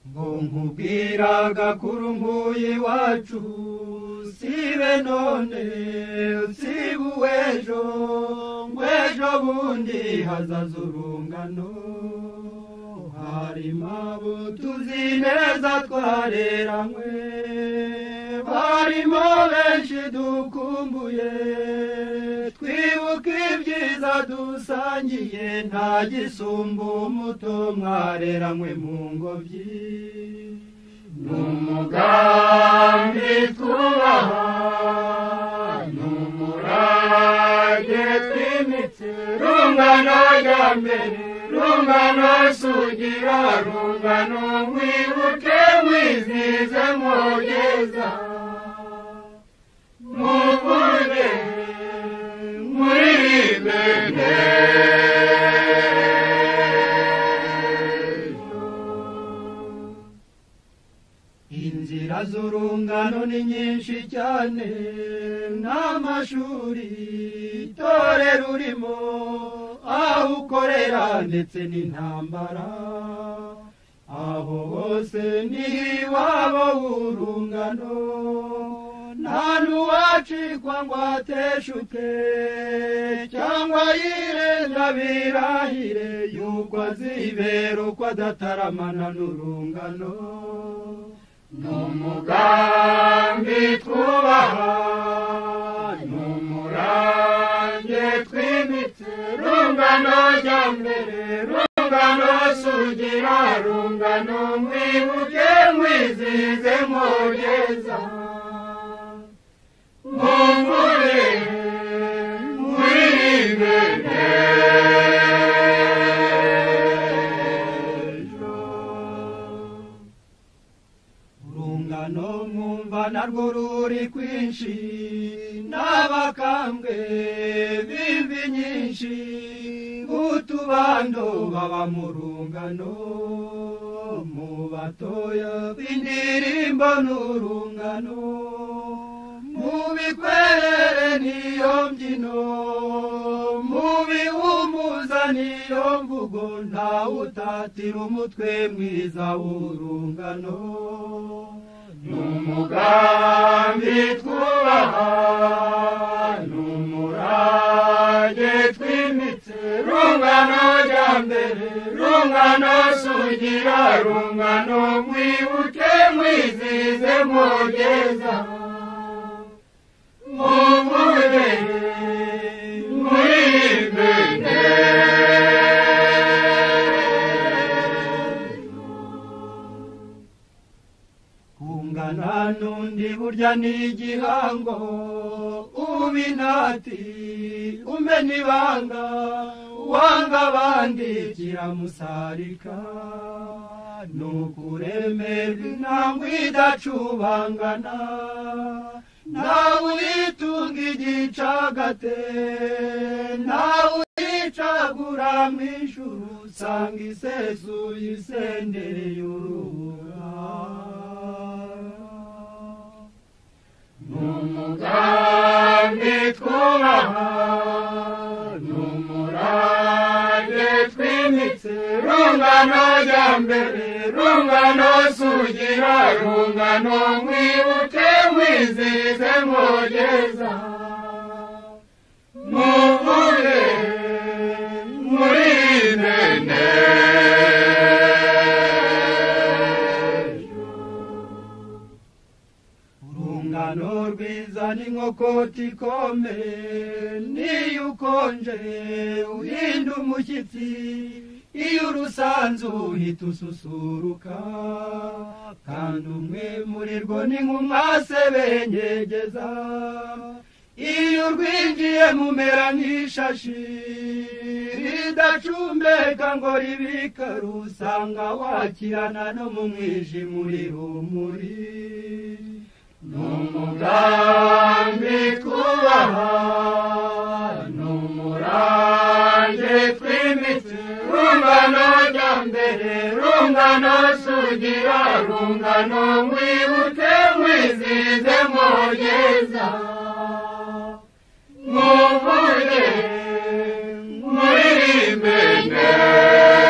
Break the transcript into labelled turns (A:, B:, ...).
A: ngo nkubwira gakuru nkuye iwacu sibe none siba uw'ejo ngo ejo bundi hazaza urungano hari abo tuzi neza twareranywe barimo benshi dukumbuye twibuka ibyiza dusangiye nta gisumbu umuto mwareranywe mu ngobyi ni umugambi twubaha ni umurage twimitse rungano rya mbere rungano sugira rungano mwibuke mwizize mugeza muvuge muririmbe inzira z'urungano ni nyinshi cyane n'amashuri itorero urimo aho ukorera ndetse n'intambara aho hose ni iwabo w'urungano nta n'uwacikwa ngo ateshuke cyangwa yirenga birahire yuko azibera uko adataramana n'urungano ni umugambi twubaha ni umurange twimitse rungano rya mbere rungano sugira rungano mwibuke mwizize mugeza muvure muririmbe urungano mwumva narwo ruri kwinshi n'abakambwe b'imvi nyinshi nk'utubando baba mu rungano mu batoya b'indirimbo n'urungano mu bikwerere niyo mbyino mu bihumuza niyo mvugo ntawutatira umutwe mwiza w'urungano ni umugambi twubaha ni umurage twimitse rungano rya mbere rungano sugira rungano mwibuke mwizize mugeza muvuge muririmbe kungana n'undi burya ni igihango uba inati umena ibanga wanga abandi kiramusarika ni ukuremera intambwe idacubangana ntawe uyitunga igicagate ntawe uyicagura mu ijuru usanga isesuye isendereye urubura ni umugambi twubaha ni umurage twimitse rungano rya mbere rungano sugira rungano mwibuke mwizize mugeza muvuge muririmbe urungano rwiza ni nk'ukoti ikome niyo ukonje uhinda umushyitsi iyo urusanzu uhita ususuruka kandi umwe muri rwo ni nk'umwase benyegeza iyo urwinjiye mumera nk'ishashi ridacumbeka ngo ribikare usanga wakirana no mu mwijima uri rumuri ni umugambi twubaha ni umurange twimitse rungano rya mbere rungano sugira rungano mwibuke mwizize mugeza muvuge muririmbe neza